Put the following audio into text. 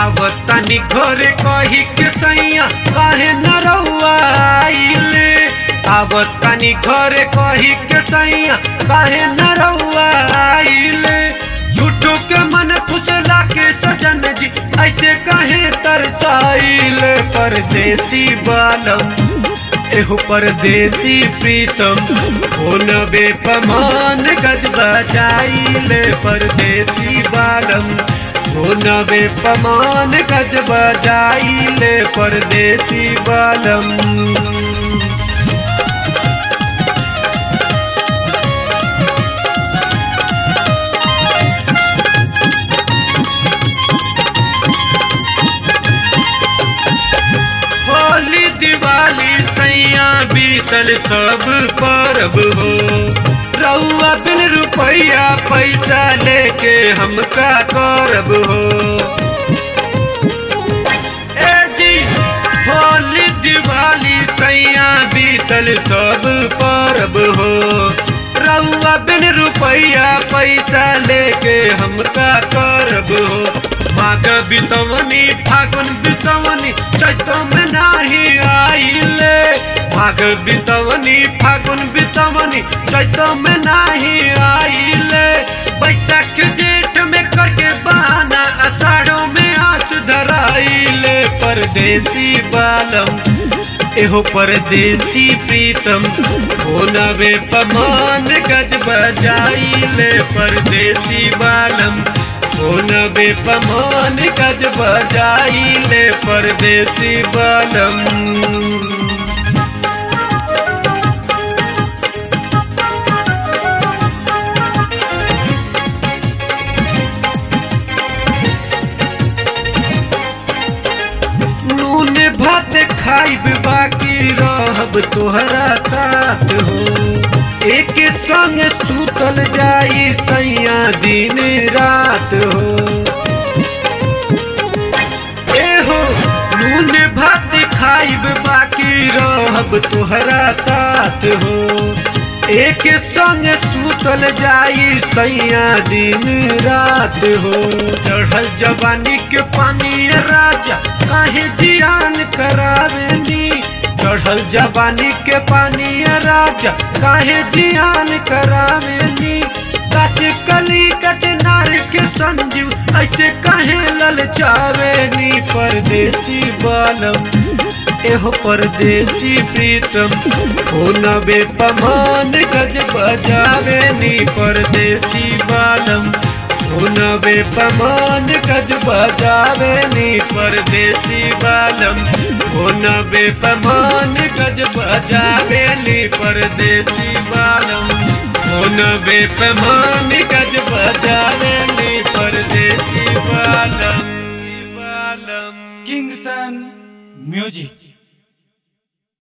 आवतानी घरे कही के सैया काहे न रउआ आइले आवतानी घरे कही के सैया काहे न रउआ आइले झूठो के मन फुसला के सजन जी ऐसे काहे तरसाइले परदेसी बालम एहो परदेसी प्रीतम होन बेपमान गज बजाइले परदेसी बालम होन बेपमान गज बजाइले परदेसी बालम होली दिवाली सैया बीतल सब परब हो रउआ बिन रुपया पैसा लेके हमका करब हो ए जी होली दिवाली सैया बीतल सब परब हो रउआ बिन रुपया पैसा लेके हमका करब हो माघ बितवनी फागुन बितवनी चैतो में नाही आइले माघ बितवनी फागुन बितवनी चैतो में नाही आइले बैसाख जेठ में करके बहाना अषाढ़ों में आस धराइले परदेसी बालम एहो परदेसी प्रीतम हो नवे पमान गज बजाइले परदेसी बालम हो नवे पमान गज बजाइले परदेसी बालम नून भात खाइब बाकी रहब तोहरा साथ हो एक संग सुतल जाई सैया दिन रात हो एहो नून भात खाइब बाकी रहब तोहरा साथ हो एक संग सुतल जाई सैया दिन रात हो चढ़ल जवानी के पानी राजा काहे जियान करावेनी चढ़ल जवानी के पानी राजा काहे जियान करावेनी कच कली कच नार के संजीव ऐसे काहे ललचावेनी परदेसी बालम एहो परदेसी प्रीतम हो नबे पमान गज बजावेनी परदेसी बालम हो नबे पमान गज बजावेनी परदेसी बालम हो नबे पमान गज बजावेनी परदेसी बालम हो नबे पमान गज बजावेनी परदेसी बालम बालम किंगसन म्यूजिक